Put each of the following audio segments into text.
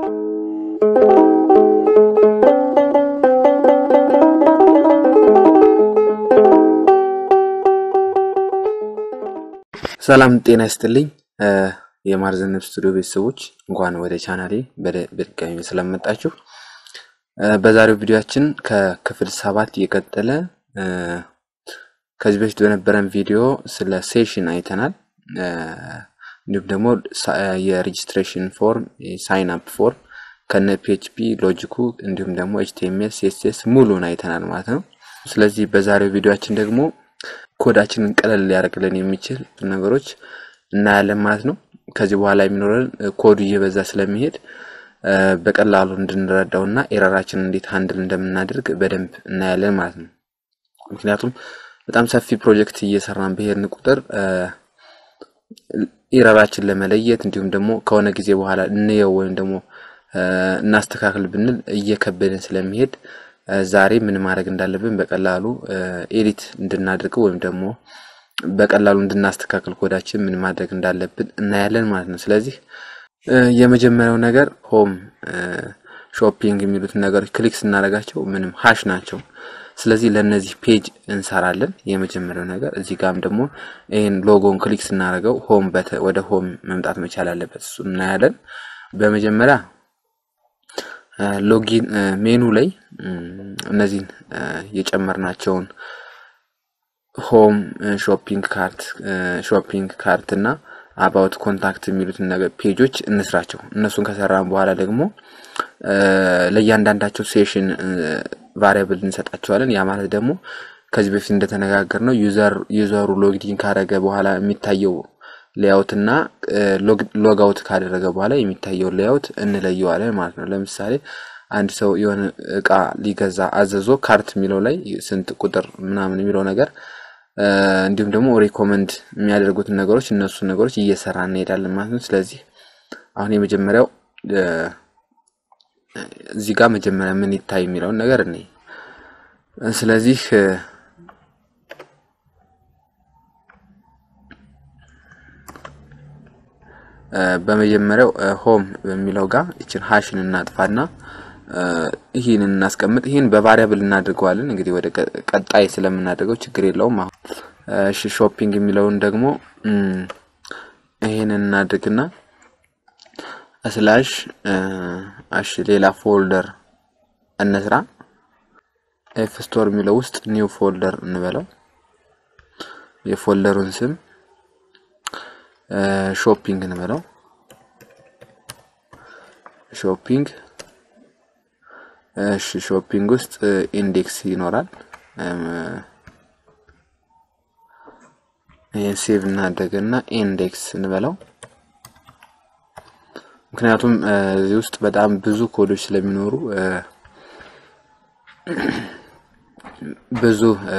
ሰላም ጤና ይስጥልኝ። የማርዘነብ ስቱዲዮ ቤተሰቦች እንኳን ወደ ቻናሌ በድጋሚ ስለመጣችሁ። በዛሬው ቪዲዮአችን ከክፍል ሰባት የቀጠለ ከዚህ በፊት በነበረን ቪዲዮ ስለ ሴሽን አይተናል። እንዲሁም ደግሞ የሬጅስትሬሽን ፎርም ሳይን አፕ ፎርም ከነ ፒኤችፒ ሎጂኩ እንዲሁም ደግሞ ኤችቲኤምኤል ሲኤስኤስ ሙሉን አይተናል ማለት ነው። ስለዚህ በዛሬው ቪዲዮአችን ደግሞ ኮዳችንን ቀለል ሊያደርግልን የሚችል ነገሮች እናያለን ማለት ነው። ከዚህ በኋላ የሚኖረን ኮዱ እየበዛ ስለሚሄድ በቀላሉ እንድንረዳው እና ኤረራችንን እንዴት ሃንድል እንደምናደርግ በደንብ እናያለን ማለት ነው። ምክንያቱም በጣም ሰፊ ፕሮጀክት እየሰራን በሄድን ቁጥር ኤረራችን ለመለየት እንዲሁም ደግሞ ከሆነ ጊዜ በኋላ እንየው ወይም ደግሞ እናስተካክል ብንል እየከበደን ስለሚሄድ ዛሬ ምን ማድረግ እንዳለብን በቀላሉ ኤዲት እንድናደርገው ወይም ደግሞ በቀላሉ እንድናስተካክል ኮዳችን ምን ማድረግ እንዳለብን እናያለን ማለት ነው። ስለዚህ የመጀመሪያው ነገር ሆም ሾፒንግ የሚሉትን ነገሮች ክሊክ ስናደርጋቸው ምንም ሀሽ ናቸው። ስለዚህ ለእነዚህ ፔጅ እንሰራለን። የመጀመሪያው ነገር እዚህ ጋም ደግሞ ይህን ሎጎን ክሊክ ስናደርገው ሆም ወደ ሆም መምጣት መቻል አለበት። እሱ እናያለን። በመጀመሪያ ሎጊን ሜኑ ላይ እነዚህን የጨመርናቸውን ሆም ሾፒንግ ካርት ሾፒንግ ካርት እና አባውት ኮንታክት የሚሉትን ነገር ፔጆች እንስራቸው። እነሱን ከሰራን በኋላ ደግሞ ለእያንዳንዳቸው ሴሽን ቫሪያብል እንሰጣቸዋለን። ያ ማለት ደግሞ ከዚህ በፊት እንደተነጋገር ነው ዩዘሩ ሎግዲን ካደረገ በኋላ የሚታየው ሌያውት እና ሎጋውት ካደረገ በኋላ የሚታየው ሌያውት እንለየዋለን ማለት ነው። ለምሳሌ አንድ ሰው የሆነ እቃ ሊገዛ አዘዞ ካርት የሚለው ላይ ስንት ቁጥር ምናምን የሚለው ነገር እንዲሁም ደግሞ ሪኮመንድ የሚያደርጉትን ነገሮች እነሱ ነገሮች እየሰራ እንሄዳለን ማለት ነው። ስለዚህ አሁን የመጀመሪያው እዚህ ጋር መጀመሪያ ምን ይታይ የሚለውን ነገር እኔ ስለዚህ በመጀመሪያው ሆም በሚለው ጋር ይችን ሀሽን እናጥፋና ይህን እናስቀምጥ። ይህን በቫሪያብል እናድርገዋለን። እንግዲህ ወደ ቀጣይ ስለምናደርገው ችግር የለውም። አሁን እሺ፣ ሾፒንግ የሚለውን ደግሞ ይህን እናድርግና ስላሽ እሺ፣ ሌላ ፎልደር እንስራ። ኤፍ ስቶር የሚለው ውስጥ ኒው ፎልደር እንበለው። የፎልደሩን ስም ሾፒንግ እንበለው። ሾፒንግ እሺ፣ ሾፒንግ ውስጥ ኢንዴክስ ይኖራል። ይህን ሴቭ እናደርግና ኢንዴክስ እንበለው። ምክንያቱም እዚህ ውስጥ በጣም ብዙ ኮዶች ስለሚኖሩ ብዙ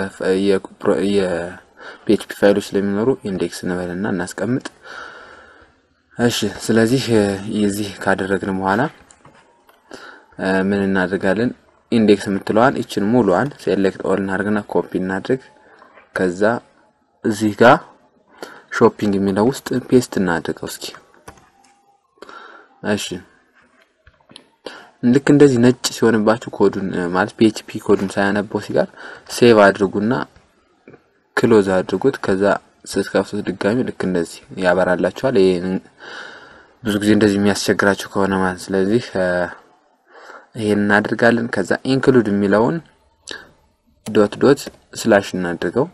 የፒኤችፒ ፋይሎች ስለሚኖሩ ኢንዴክስ እንበልና እናስቀምጥ። እሺ ስለዚህ የዚህ ካደረግን በኋላ ምን እናደርጋለን? ኢንዴክስ የምትለዋን ይችን ሙሉዋን ሴሌክት ኦል እናደርግና ኮፒ እናድርግ። ከዛ እዚህ ጋር ሾፒንግ የሚለው ውስጥ ፔስት እናድርገው እስኪ። እሺ ልክ እንደዚህ ነጭ ሲሆንባችሁ ኮዱን ማለት ፒኤችፒ ኮዱን ሳያነበው ሲጋር ሴቭ አድርጉና ክሎዝ አድርጉት። ከዛ ስትከፍቱት ድጋሚ ልክ እንደዚህ ያበራላችኋል። ይሄን ብዙ ጊዜ እንደዚህ የሚያስቸግራችሁ ከሆነ ማለት ስለዚህ ይሄን እናድርጋለን። ከዛ ኢንክሉድ የሚለውን ዶት ዶት ስላሽ እናድርገው።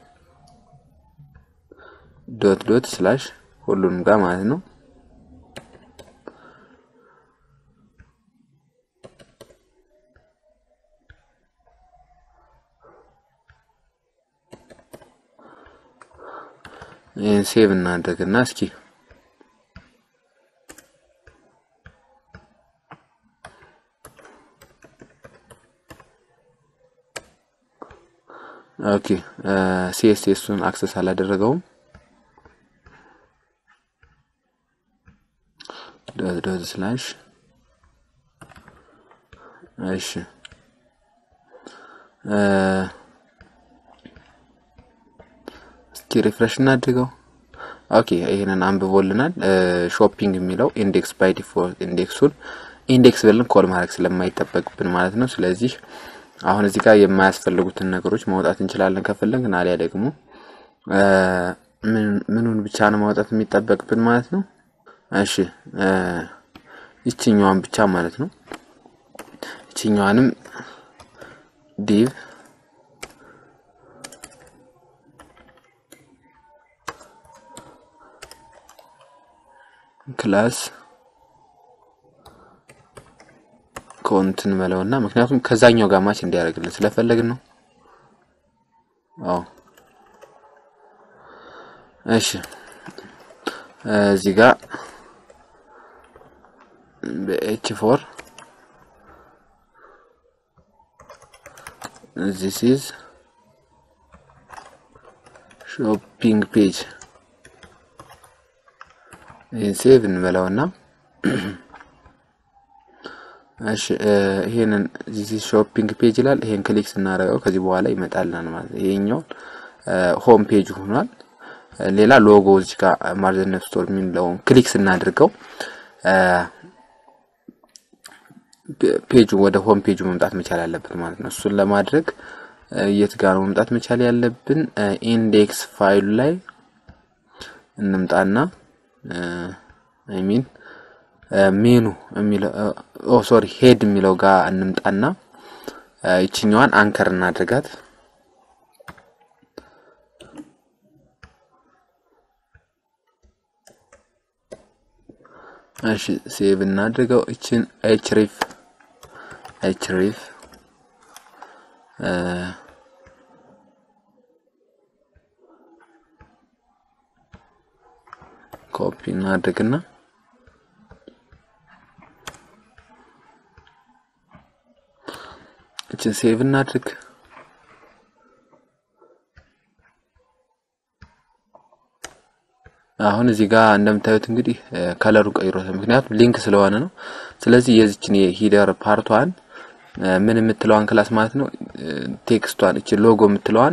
ዶት ዶት ስላሽ ሁሉንም ጋር ማለት ነው። ይህን ሴቭ እናድርግና እስኪ ኦኬ ሲኤስኤሱን አክሰስ አላደረገውም። ዶት ዶት ስላሽ እሺ እስኪ ሪፍሬሽ እናድርገው። ኦኬ ይሄንን አንብቦልናል። ሾፒንግ የሚለው ኢንዴክስ ባይ ዲፎልት ኢንዴክሱን ኢንዴክስ ብለን ኮል ማድረግ ስለማይጠበቅብን ማለት ነው። ስለዚህ አሁን እዚህ ጋር የማያስፈልጉትን ነገሮች ማውጣት እንችላለን ከፈለግን፣ አሊያ ደግሞ ምኑን ብቻ ነው ማውጣት የሚጠበቅብን ማለት ነው። እሺ ይችኛዋን ብቻ ማለት ነው። ይችኛዋንም ዲቭ ክላስ ኮንት እንበለውና ምክንያቱም ከዛኛው ጋር ማች እንዲያደርግልን ስለፈለግን ነው። አዎ እሺ እዚህ ጋር በኤች ፎር ዚስ ኢዝ ሾፒንግ ፔጅ ይህን ሴቭ እንበለውና እሺ ይሄንን ዚስ ኢዝ ሾፒንግ ፔጅ ይላል። ይሄን ክሊክ ስናደርገው ከዚህ በኋላ ይመጣልናል ማለት ነው። ይሄኛው ሆም ፔጅ ሆኗል። ሌላ ሎጎ እዚህ ጋር ማርዘነፍ ስቶር የሚለውን ክሊክ ስናደርገው ፔጁ ወደ ሆም ፔጁ መምጣት መቻል አለበት ማለት ነው። እሱን ለማድረግ የት ጋር ነው መምጣት መቻል ያለብን? ኢንዴክስ ፋይሉ ላይ እንምጣና አይ ሚን ሜኑ የሚለው ኦ ሶሪ ሄድ የሚለው ጋር እንምጣና ይችኛዋን አንከር እናድርጋት። እሺ ሴቭ እናድርገው። እችን ኤችሪፍ ኤችሪፍ ኮፒ እናድርግና እችን ሴቭ እናድርግ። አሁን እዚህ ጋር እንደምታዩት እንግዲህ ከለሩ ቀይሮታል። ምክንያቱም ሊንክ ስለሆነ ነው። ስለዚህ የዚችን የሂደር ፓርቷን ምን የምትለዋን ክላስ ማለት ነው ቴክስቷን እቺ ሎጎ የምትለዋን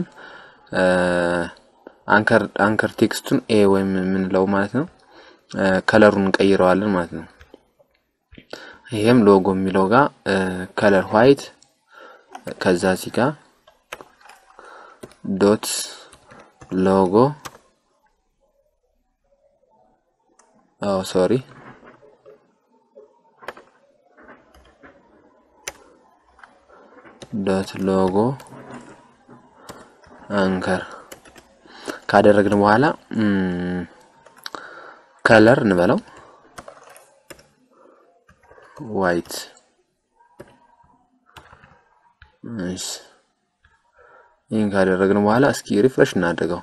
አንከር አንከር ቴክስቱን ኤ ወይም የምንለው ማለት ነው ከለሩን እንቀይረዋለን ማለት ነው። ይሄም ሎጎ የሚለው ጋር ከለር ዋይት ከዛ እዚህ ጋር ዶት ሎጎ ኦ ሶሪ ዶት ሎጎ አንከር ካደረግን በኋላ ከለር እንበለው ዋይት እሺ ይህን ካደረግን በኋላ እስኪ ሪፍሬሽ እናድርገው።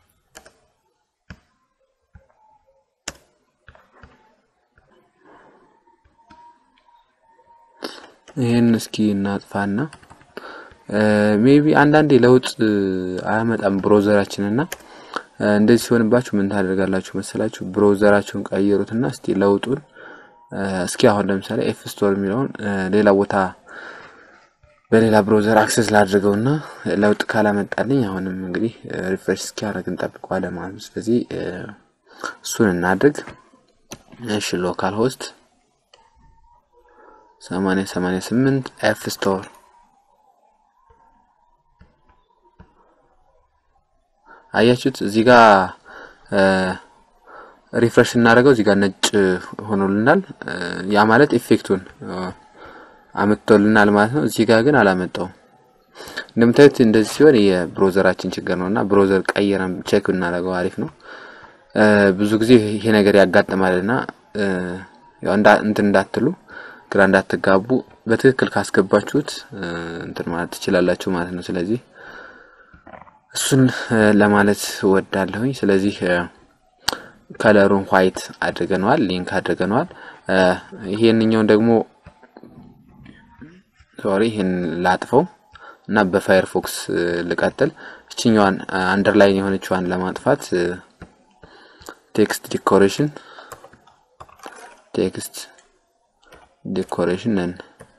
ይህን እስኪ እናጥፋና ሜቢ አንዳንዴ ለውጥ አያመጣም ብሮዘራችን እና እንደዚህ ሲሆንባችሁ ምን ታደርጋላችሁ መሰላችሁ? ብሮዘራችሁን ቀይሩትና እስቲ ለውጡን እስኪ አሁን ለምሳሌ ኤፍ ስቶር የሚለውን ሌላ ቦታ በሌላ ብሮዘር አክሰስ ላድርገውና ለውጥ ካላመጣልኝ አሁንም እንግዲህ ሪፍሬሽ እስኪያደርግ እንጠብቀዋለን ማለት ነው። ስለዚህ እሱን እናድርግ። እሺ ሎካል ሆስት 8088 ኤፍ ስቶር አያችሁት? እዚህ ጋር ሪፍሬሽ እናደርገው እዚህ ጋር ነጭ ሆኖልናል። ያ ማለት ኢፌክቱን አመጥቶልናል ማለት ነው። እዚህ ጋር ግን አላመጣውም። እንደምታዩት እንደዚህ ሲሆን የብሮዘራችን ችግር ነው እና ብሮዘር ቀይረን ቼክ እናደርገው አሪፍ ነው። ብዙ ጊዜ ይሄ ነገር ያጋጥማልና ያው እንትን እንዳትሉ ግራ እንዳትጋቡ በትክክል ካስገባችሁት እንትን ማለት ትችላላችሁ ማለት ነው። ስለዚህ እሱን ለማለት ወዳለሁኝ። ስለዚህ ከለሩን ዋይት አድርገነዋል፣ ሊንክ አድርገነዋል። ይሄንኛውን ደግሞ ሶሪ ይህን ላጥፈው እና በፋየርፎክስ ልቀጥል። እችኛዋን አንደርላይን የሆነችዋን ለማጥፋት ቴክስት ዲኮሬሽን ቴክስት ዲኮሬሽን ነን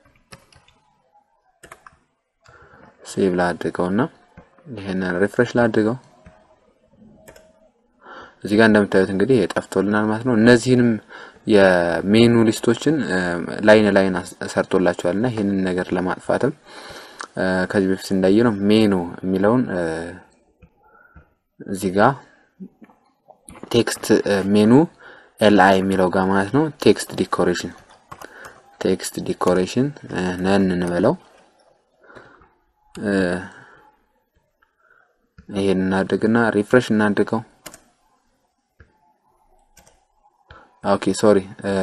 ሴቭ ላድርገው እና ይሄንን ሪፍሬሽ ላድርገው። እዚህ ጋር እንደምታዩት እንግዲህ ጠፍቶልናል ማለት ነው። እነዚህንም የሜኑ ሊስቶችን ላይን ላይን ሰርቶላቸዋል እና ይህንን ነገር ለማጥፋትም ከዚህ በፊት እንዳየ ነው ሜኑ የሚለውን እዚህ ጋር ቴክስት ሜኑ ኤልአይ የሚለው ጋር ማለት ነው። ቴክስት ዲኮሬሽን ቴክስት ዲኮሬሽን ነን እንበለው። ይሄን እናድርግና ሪፍሬሽ እናድርገው። ኦኬ ሶሪ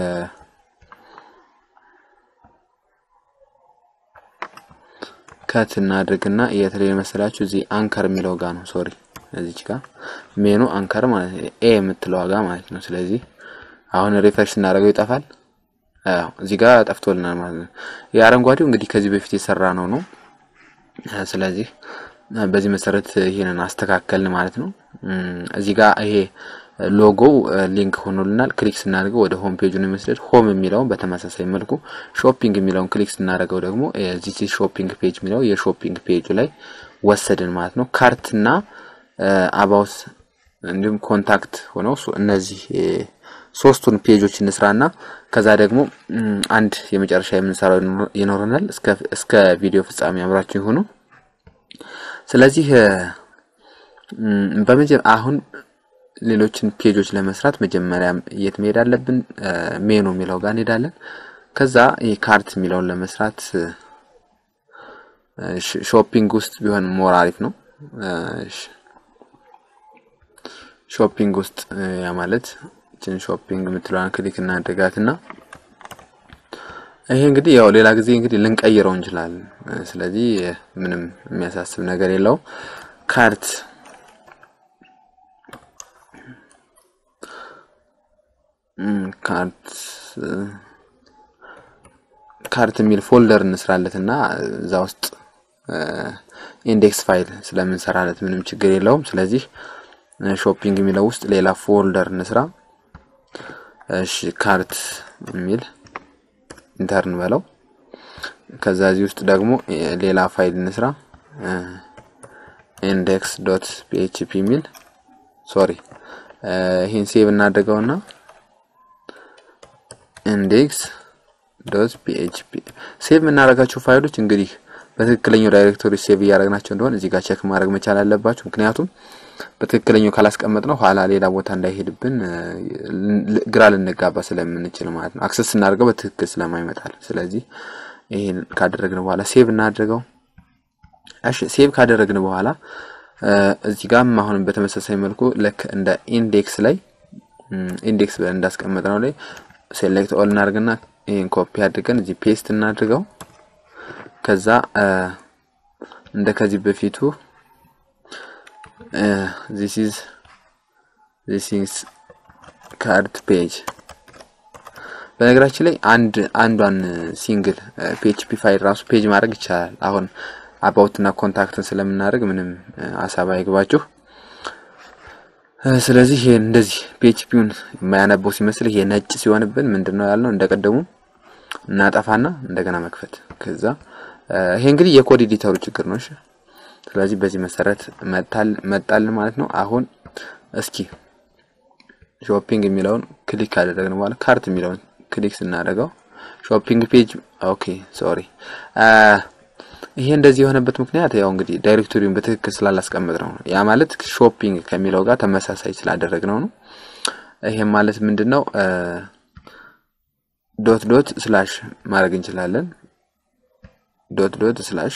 ከት እናድርግና የተለየ መሰላችሁ እዚህ አንከር የሚለው ጋር ነው። ሶሪ እዚች ጋር ሜኑ አንከር ማለት ነው፣ ኤ የምትለው ጋር ማለት ነው። ስለዚህ አሁን ሪፍሬሽ እናደርገው ይጠፋል። አዎ እዚህ ጋር ጠፍቶልናል ማለት ነው። የአረንጓዴው እንግዲህ ከዚህ በፊት የሰራ ነው ነው። ስለዚህ በዚህ መሰረት ይሄንን አስተካከልን ማለት ነው። እዚህ ጋር ይሄ ሎጎው ሊንክ ሆኖልናል። ክሊክ ስናደርገው ወደ ሆም ፔጁ ነው የሚወስደድ። ሆም የሚለውን በተመሳሳይ መልኩ ሾፒንግ የሚለውን ክሊክ ስናደርገው ደግሞ እዚህ ሾፒንግ ፔጅ የሚለው የሾፒንግ ፔጁ ላይ ወሰድን ማለት ነው። ካርትና አባውት እንዲሁም ኮንታክት ሆነው እነዚህ ሶስቱን ፔጆች እንስራና ከዛ ደግሞ አንድ የመጨረሻ የምንሰራው ይኖረናል። እስከ ቪዲዮ ፍጻሜ አብራችሁ ይሁኑ። ስለዚህ በመጀመ አሁን ሌሎችን ፔጆች ለመስራት መጀመሪያ የት መሄድ አለብን? ሜኑ የሚለው ጋር እንሄዳለን። ከዛ ይህ ካርት የሚለውን ለመስራት ሾፒንግ ውስጥ ቢሆን ሞር አሪፍ ነው። ሾፒንግ ውስጥ ያ ማለት ችን ሾፒንግ የምትለዋን ክሊክ እናደርጋትና ይሄ እንግዲህ ያው ሌላ ጊዜ እንግዲህ ልንቀይረው እንችላለን። ስለዚህ ምንም የሚያሳስብ ነገር የለውም። ካርት ካርት ካርት የሚል ፎልደር እንስራለት እና እዛ ውስጥ ኢንዴክስ ፋይል ስለምንሰራለት ምንም ችግር የለውም። ስለዚህ ሾፒንግ የሚለው ውስጥ ሌላ ፎልደር እንስራ። እሺ ካርት የሚል ኢንተርን በለው። ከዛ እዚህ ውስጥ ደግሞ ሌላ ፋይል እንስራ ኢንዴክስ ዶት ፒኤችፒ የሚል ሶሪ፣ ይህን ሴቭ እናደርገውና ኢንዴክስ ዶት ፒኤችፒ ሴቭ የምናደርጋቸው ፋይሎች እንግዲህ በትክክለኛው ዳይሬክቶሪ ሴቭ እያደረግናቸው እንደሆነ እዚህ ጋር ቼክ ማድረግ መቻል አለባችሁ። ምክንያቱም በትክክለኛው ካላስቀመጥ ነው ኋላ ሌላ ቦታ እንዳይሄድብን ግራ ልንጋባ ስለምንችል ማለት ነው። አክሰስ ስናደርገው በትክክል ስለማይመጣል። ስለዚህ ይሄን ካደረግን በኋላ ሴቭ እናድርገው። እሺ ሴቭ ካደረግን በኋላ እዚህ ጋርም አሁንም በተመሳሳይ መልኩ ልክ እንደ ኢንዴክስ ላይ ኢንዴክስ ብለን እንዳስቀመጥ ነው ላይ ሴሌክት ኦል እናድርግና ይሄን ኮፒ አድርገን እዚህ ፔስት እናድርገው። ከዛ እንደ ከዚህ በፊቱ ዚስ ኢዝ ዚስ ኢዝ ካርት ፔጅ። በነገራችን ላይ አንድ አንዷን ሲንግል ፒኤችፒ ፋይል ራሱ ፔጅ ማድረግ ይቻላል። አሁን አባውት እና ኮንታክትን ስለምናደርግ ምንም ሀሳብ አይግባችሁ። ስለዚህ ይሄ እንደዚህ ፒኤችፒውን የማያነበው ሲመስል ይሄ ነጭ ሲሆንብን ምንድነው ያልነው እንደቀደሙ እናጠፋና እንደገና መክፈት። ከዛ ይሄ እንግዲህ የኮድ ኤዲተሩ ችግር ነው። እሺ ስለዚህ በዚህ መሰረት መጣል መጣል ማለት ነው። አሁን እስኪ ሾፒንግ የሚለውን ክሊክ ካደረግን በኋላ ካርት የሚለውን ክሊክ ስናደርገው ሾፒንግ ፔጅ ኦኬ ሶሪ ይሄ እንደዚህ የሆነበት ምክንያት ያው እንግዲህ ዳይሬክቶሪውን በትክክል ስላላስቀምጥ ነው። ያ ማለት ሾፒንግ ከሚለው ጋር ተመሳሳይ ስላደረግነው ነው። ይሄም ማለት ምንድነው ዶት ዶት ስላሽ ማድረግ እንችላለን። ዶት ዶት ስላሽ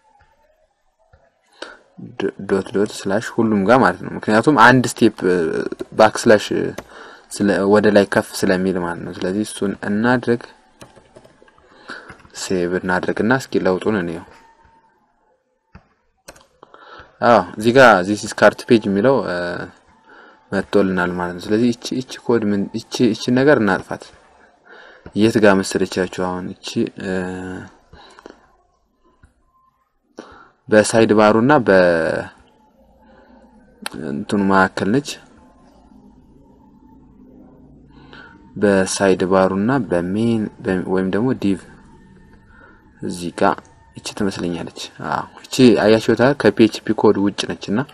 ዶት ዶት ስላሽ ሁሉም ጋር ማለት ነው። ምክንያቱም አንድ ስቴፕ ባክ ስላሽ ወደ ላይ ከፍ ስለሚል ማለት ነው። ስለዚህ እሱን እናድርግ፣ ሴቭ እናድርግና እስኪ ለውጡን እንየው። አዎ እዚህ ጋር ዚስ ኢዝ ካርት ፔጅ የሚለው መጥቶልናል ማለት ነው። ስለዚህ እቺ እቺ ኮድ ምን እቺ እቺ ነገር እናጥፋት። የት ጋር መሰለቻችሁ? አሁን እቺ በሳይድ ባሩና በ እንትኑ መካከል ነች። በሳይድ ባሩና በሜን ወይም ደግሞ ዲቭ እዚህ ጋር እቺ ትመስለኛለች። አዎ እቺ አያችሁታ ከፒኤችፒ ኮድ ውጭ ነች እና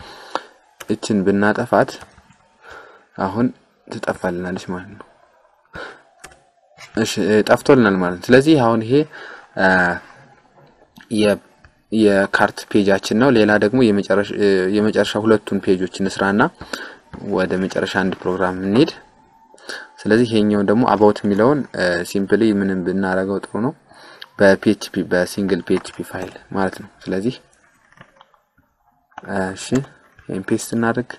እችን ብናጠፋት አሁን ትጠፋልናለች ማለት ነው። እሺ ጠፍቶልናል ማለት ነው። ስለዚህ አሁን ይሄ የካርት ፔጃችን ነው። ሌላ ደግሞ የመጨረሻ ሁለቱን ፔጆች እንስራና ወደ መጨረሻ አንድ ፕሮግራም እንሄድ። ስለዚህ ይሄኛውን ደግሞ አባውት የሚለውን ሲምፕሊ ምንም ብናረገው ጥሩ ነው፣ በፒኤችፒ በሲንግል ፒኤችፒ ፋይል ማለት ነው። ስለዚህ እሺ ይሄን ፔስት እናድርግ።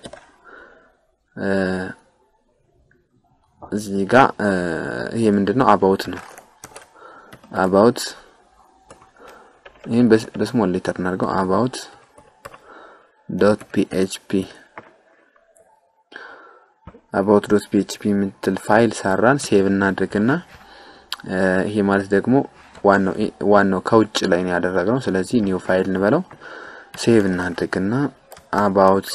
እዚህ ጋር ይሄ ምንድነው አባውት ነው። አባውት ይህን በስሞል ሌተር እናድርገው አባውት ዶት ፒኤችፒ አባውት ዶት ፒኤችፒ የምትል ፋይል ሰራን። ሴቭ እናድርግና ይሄ ማለት ደግሞ ዋናው ዋናው ከውጭ ላይ ነው ያደረግነው። ስለዚህ ኒው ፋይል እንበለው። ሴቭ እናድርግና አባውት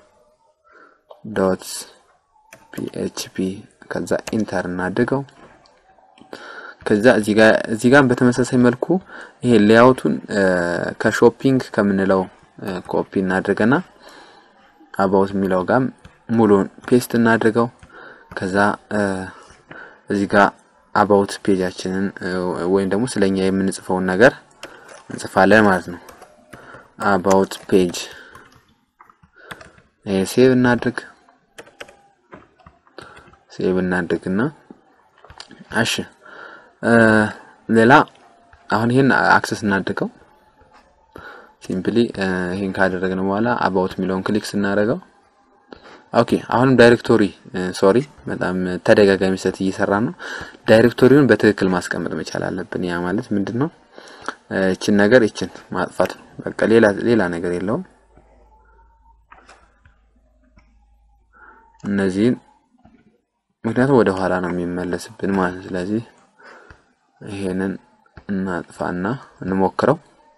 ዶት ፒኤችፒ ከዛ ኢንተር እናድርገው። ከዛ እዚህ ጋር እዚህ ጋር በተመሳሳይ መልኩ ይሄ ሌያውቱን ከሾፒንግ ከምንለው ኮፒ እናድርገና አባውት የሚለው ጋር ሙሉን ፔስት እናድርገው። ከዛ እዚህ ጋር አባውት ፔጃችንን ወይም ደግሞ ስለኛ የምንጽፈውን ነገር እንጽፋለን ማለት ነው። አባውት ፔጅ ይሄ ሴቭ እናድርግ። ሴቭ እናድርግና እሺ ሌላ አሁን ይሄን አክሰስ እናድርገው። ሲምፕሊ ይሄን ካደረግን በኋላ አባውት የሚለውን ክሊክ ስናደርገው ኦኬ አሁንም ዳይሬክቶሪ ሶሪ በጣም ተደጋጋሚ ስህተት እየሰራ ነው። ዳይሬክቶሪውን በትክክል ማስቀመጥ መቻል አለብን። ያ ማለት ምንድን ነው? እችን ነገር እችን ማጥፋት ነው። በቃ ሌላ ሌላ ነገር የለውም። እነዚህን ምክንያቱም ወደ ኋላ ነው የሚመለስብን ማለት ነው። ስለዚህ ይሄንን እናጥፋና እንሞክረው።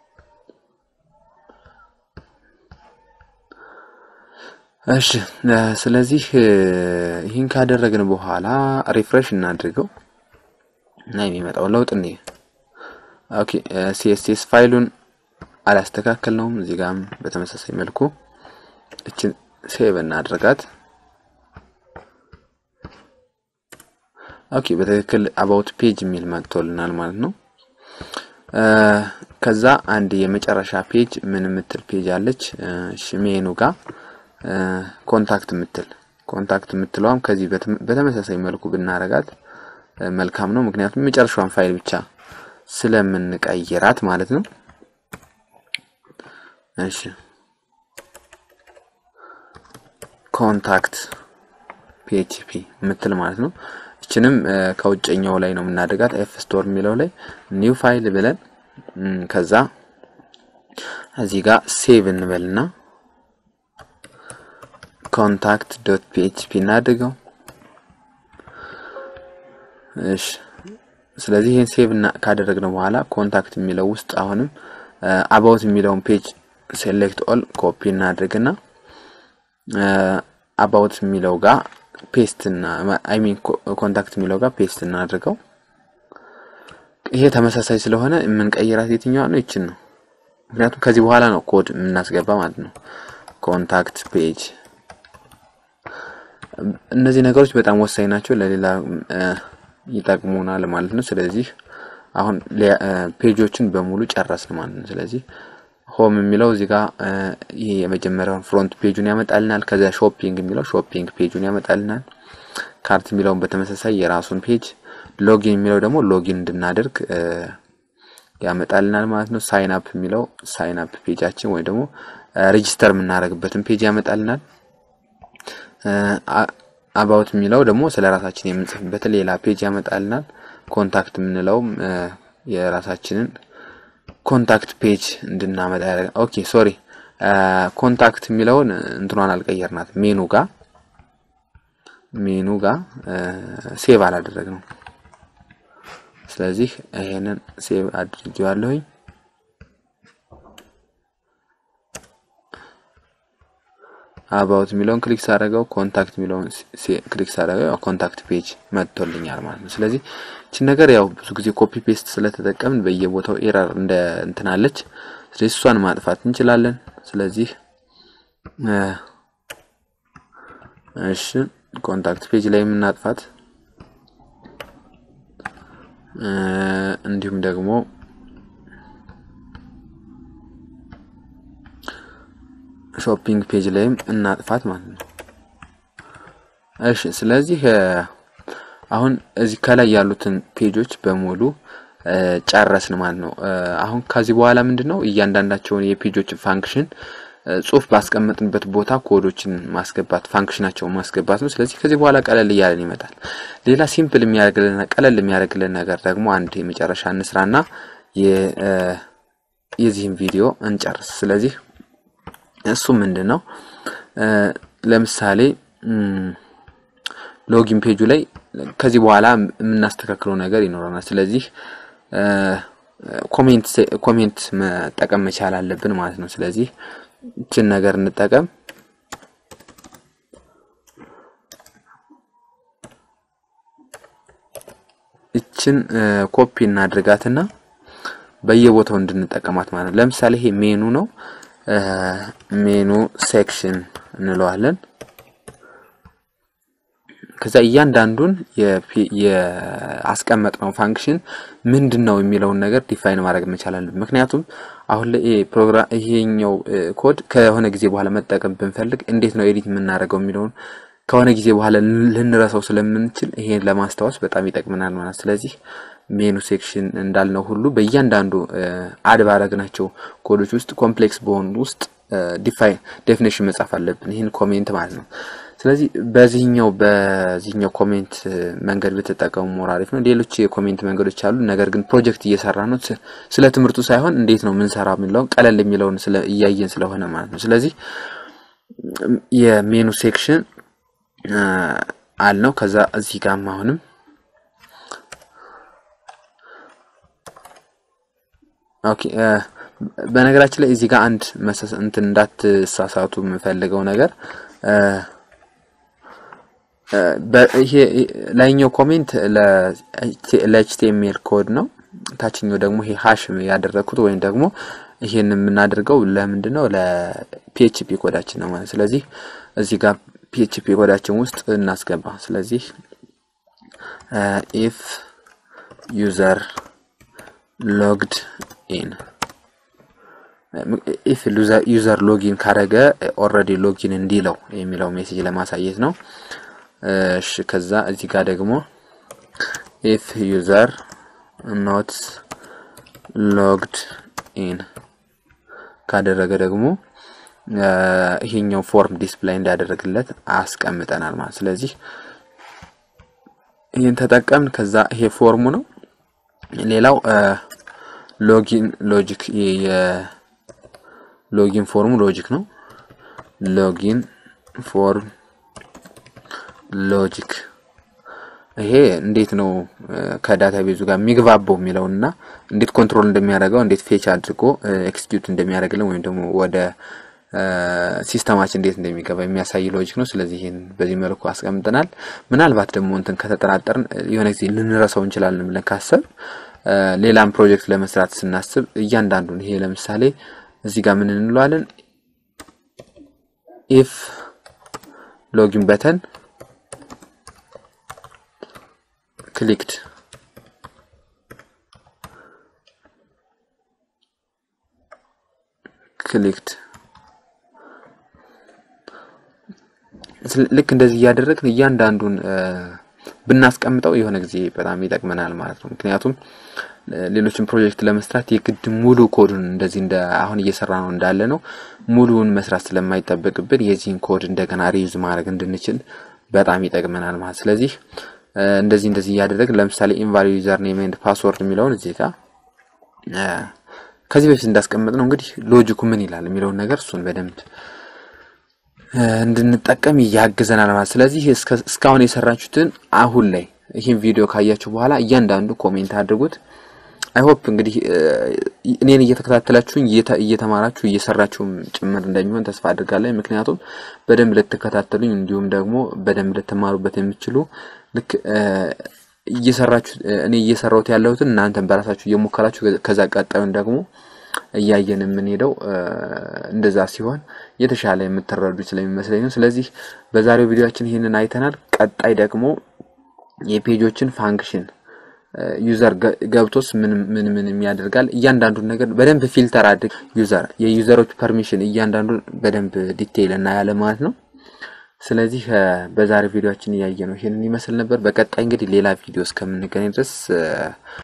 እሺ ስለዚህ ይህን ካደረግን በኋላ ሪፍሬሽ እናድርገው እና የሚመጣው ለውጥ እንዴ ኦኬ ሲኤስኤስ ፋይሉን አላስተካከልነውም። እዚህ ጋርም በተመሳሳይ መልኩ እችን ሴቭ እናድርጋት። ኦኬ በትክክል አባውት ፔጅ የሚል መጥቶልናል ማለት ነው። ከዛ አንድ የመጨረሻ ፔጅ ምን የምትል ፔጅ አለች ሜኑ ጋር ኮንታክት የምትል ኮንታክት የምትለዋም ከዚህ በተመሳሳይ መልኩ ብናረጋት መልካም ነው። ምክንያቱም የመጨረሻዋን ፋይል ብቻ ስለምንቀይራት ማለት ነው። እሺ ኮንታክት ፒኤችፒ የምትል ማለት ነው። እችንም ከውጨኛው ላይ ነው የምናደርጋት ኤፍ ስቶር የሚለው ላይ ኒው ፋይል ብለን ከዛ እዚህ ጋር ሴቭ እንበልና ኮንታክት ዶት ፒኤችፒ እናድርገው። እሺ ስለዚህ ይህን ሴቭ ካደረግነው በኋላ ኮንታክት የሚለው ውስጥ አሁንም አባውት የሚለውን ፔጅ ሴሌክት ኦል ኮፒ እናድርግና አባውት የሚለው ጋር ፔስት እና አይ ሚን ኮንታክት የሚለው ጋር ፔስት እናድርገው። ይሄ ተመሳሳይ ስለሆነ የምንቀይራት የትኛዋ ነው? ይችን ነው። ምክንያቱም ከዚህ በኋላ ነው ኮድ የምናስገባ ማለት ነው። ኮንታክት ፔጅ እነዚህ ነገሮች በጣም ወሳኝ ናቸው፣ ለሌላ ይጠቅሙናል ማለት ነው። ስለዚህ አሁን ፔጆችን በሙሉ ጨረስን ማለት ነው። ስለዚህ ሆም የሚለው እዚህ ጋር ይሄ የመጀመሪያውን ፍሮንት ፔጁን ያመጣልናል። ከዚያ ሾፒንግ የሚለው ሾፒንግ ፔጁን ያመጣልናል። ካርት የሚለውን በተመሳሳይ የራሱን ፔጅ፣ ሎጊን የሚለው ደግሞ ሎጊን እንድናደርግ ያመጣልናል ማለት ነው። ሳይን አፕ የሚለው ሳይን አፕ ፔጃችን ወይም ደግሞ ሬጂስተር የምናደርግበትን ፔጅ ያመጣልናል። አባውት የሚለው ደግሞ ስለ ራሳችን የምንጽፍበትን ሌላ ፔጅ ያመጣልናል። ኮንታክት የምንለውም የራሳችንን ኮንታክት ፔጅ እንድናመጣ ያደርጋል። ኦኬ ሶሪ ኮንታክት የሚለውን እንትኗን አልቀየርናት ሜኑ ጋር ሜኑ ጋር ሴቭ አላደረግ ነው። ስለዚህ ይሄንን ሴቭ አድርጌዋለሁኝ። አባውት የሚለውን ክሊክ ሳደረገው ኮንታክት የሚለውን ክሊክ ሳደረገው ኮንታክት ፔጅ መጥቶልኛል ማለት ነው። ስለዚህ እቺን ነገር ያው ብዙ ጊዜ ኮፒ ፔስት ስለተጠቀምን በየቦታው ኤረር እንደ እንትናለች። ስለዚህ እሷን ማጥፋት እንችላለን። ስለዚህ እሺ ኮንታክት ፔጅ ላይ የምናጥፋት እንዲሁም ደግሞ ሾፒንግ ፔጅ ላይም እናጥፋት ማለት ነው። እሺ ስለዚህ አሁን እዚህ ከላይ ያሉትን ፔጆች በሙሉ ጨረስን ማለት ነው። አሁን ከዚህ በኋላ ምንድን ነው እያንዳንዳቸውን የፔጆችን ፋንክሽን ጽሁፍ ባስቀመጥንበት ቦታ ኮዶችን ማስገባት ፋንክሽናቸውን ማስገባት ነው። ስለዚህ ከዚህ በኋላ ቀለል እያለን ይመጣል። ሌላ ሲምፕል የሚያደርግልን ቀለል የሚያደርግልን ነገር ደግሞ አንድ የመጨረሻ እንስራና የዚህም ቪዲዮ እንጨርስ። ስለዚህ እሱ ምንድን ነው ለምሳሌ ሎጊን ፔጁ ላይ ከዚህ በኋላ የምናስተካክለው ነገር ይኖረናል። ስለዚህ ኮሜንት ኮሜንት መጠቀም መቻል አለብን ማለት ነው። ስለዚህ ይችን ነገር እንጠቀም። ይችን ኮፒ እናድርጋትና በየቦታው እንድንጠቀማት ማለት ነው። ለምሳሌ ይሄ ሜኑ ነው። ሜኑ ሴክሽን እንለዋለን። ከዛ እያንዳንዱን የአስቀመጥነው ፋንክሽን ምንድን ነው የሚለውን ነገር ዲፋይን ማድረግ መቻል አለብን። ምክንያቱም አሁን ላይ ፕሮግራም ይሄኛው ኮድ ከሆነ ጊዜ በኋላ መጠቀም ብንፈልግ እንዴት ነው ኤዲት የምናደርገው የሚለውን ከሆነ ጊዜ በኋላ ልንረሳው ስለምንችል ይሄን ለማስታወስ በጣም ይጠቅመናል ማለት። ስለዚህ ሜኑ ሴክሽን እንዳልነው ሁሉ በእያንዳንዱ አድ ባረግናቸው ኮዶች ውስጥ ኮምፕሌክስ በሆኑ ውስጥ ዲፋይን ዴፊኔሽን መጻፍ አለብን። ይህን ኮሜንት ማለት ነው። ስለዚህ በዚህኛው በዚህኛው ኮሜንት መንገድ ብትጠቀሙ ሞር አሪፍ ነው። ሌሎች የኮሜንት መንገዶች አሉ። ነገር ግን ፕሮጀክት እየሰራ ነው። ስለ ትምህርቱ ሳይሆን እንዴት ነው ምንሰራ የሚለውን ቀለል የሚለውን እያየን ስለሆነ ማለት ነው። ስለዚህ የሜኑ ሴክሽን አልነው። ከዛ እዚህ ጋር አሁንም ኦኬ በነገራችን ላይ እዚህ ጋር አንድ መሰስ እንትን እንዳትሳሳቱ የምፈልገው ነገር ይሄ ላይኛው ኮሜንት ለኤችቲኤምኤል ኮድ ነው። ታችኛው ደግሞ ይሄ ሃሽ ያደረኩት ወይም ደግሞ ይሄን የምናደርገው ለምንድን ነው ለፒኤችፒ ኮዳችን ነው ማለት። ስለዚህ እዚህ ጋር ፒኤችፒ ኮዳችን ውስጥ እናስገባ። ስለዚህ ኢፍ ዩዘር ሎግድ ኢን ኢፍ ዩዘር ሎጊን ካረገ ኦልሬዲ ሎጊን እንዲለው የሚለው ሜሴጅ ለማሳየት ነው። እሺ ከዛ እዚህ ጋር ደግሞ ኢፍ ዩዘር ኖት ሎግድ ኢን ካደረገ ደግሞ ይሄኛው ፎርም ዲስፕላይ እንዳደረግለት አስቀምጠናል ማለት። ስለዚህ ይህን ተጠቀምን። ከዛ ይሄ ፎርሙ ነው። ሌላው ሎጊን ሎጂክ የሎጊን ፎርሙ ሎጂክ ነው። ሎጊን ፎርም ሎጂክ ይሄ እንዴት ነው ከዳታ ቤዙ ጋር የሚግባባው የሚለውና እንዴት ኮንትሮል እንደሚያደርገው እንዴት ፌች አድርጎ ኤክስኪዩት እንደሚያደርግልን ወይም ደግሞ ወደ ሲስተማችን እንዴት እንደሚገባ የሚያሳይ ሎጂክ ነው። ስለዚህ ይህን በዚህ መልኩ አስቀምጠናል። ምናልባት ደግሞ እንትን ከተጠራጠርን የሆነ ጊዜ ልንረሳው እንችላለን ብለን ካሰብ ሌላም ፕሮጀክት ለመስራት ስናስብ እያንዳንዱን ይሄ ለምሳሌ እዚህ ጋር ምን እንለዋለን ኢፍ ሎጊን በተን ክሊክድ ክሊክድ ልክ እንደዚህ እያደረግን እያንዳንዱን ብናስቀምጠው የሆነ ጊዜ በጣም ይጠቅመናል ማለት ነው። ምክንያቱም ሌሎችን ፕሮጀክት ለመስራት የግድ ሙሉ ኮዱን እንደዚህ እንደ አሁን እየሰራ ነው እንዳለ ነው ሙሉውን መስራት ስለማይጠበቅብን የዚህን ኮድ እንደገና ሪዩዝ ማድረግ እንድንችል በጣም ይጠቅመናል ማለት ስለዚህ እንደዚህ እንደዚህ እያደረግን ለምሳሌ ኢንቫሊድ ዩዘር ኔም ኤንድ ፓስወርድ የሚለውን እዚህ ጋር ከዚህ በፊት እንዳስቀመጥ ነው እንግዲህ ሎጂኩ ምን ይላል የሚለውን ነገር እሱን በደንብ እንድንጠቀም ያግዘናል ማለት ስለዚህ እስካሁን የሰራችሁትን አሁን ላይ ይህን ቪዲዮ ካያችሁ በኋላ እያንዳንዱ ኮሜንት አድርጉት። አይሆፕ እንግዲህ እኔን እየተከታተላችሁኝ እየተማራችሁ እየሰራችሁም ጭምር እንደሚሆን ተስፋ አድርጋለሁ። ምክንያቱም በደንብ ልትከታተሉኝ እንዲሁም ደግሞ በደንብ ልትማሩበት የምችሉ ልክ እየሰራችሁ እኔ እየሰራሁት ያለሁትን እናንተን በራሳችሁ እየሞከራችሁ ከዛ ቀጣዩን ደግሞ እያየን የምንሄደው እንደዛ ሲሆን የተሻለ የምትረዱ ስለሚመስለኝ ነው። ስለዚህ በዛሬው ቪዲዮችን ይህንን አይተናል። ቀጣይ ደግሞ የፔጆችን ፋንክሽን ዩዘር ገብቶስ ምን ምን ምን ያደርጋል እያንዳንዱን ነገር በደንብ ፊልተር አድርግ ዩዘር የዩዘሮች ፐርሚሽን እያንዳንዱን በደንብ ዲቴይል እናያለን ማለት ነው። ስለዚህ በዛሬ ቪዲዮችን እያየ ነው ይሄንን ይመስል ነበር። በቀጣይ እንግዲህ ሌላ ቪዲዮ እስከምንገናኝ ድረስ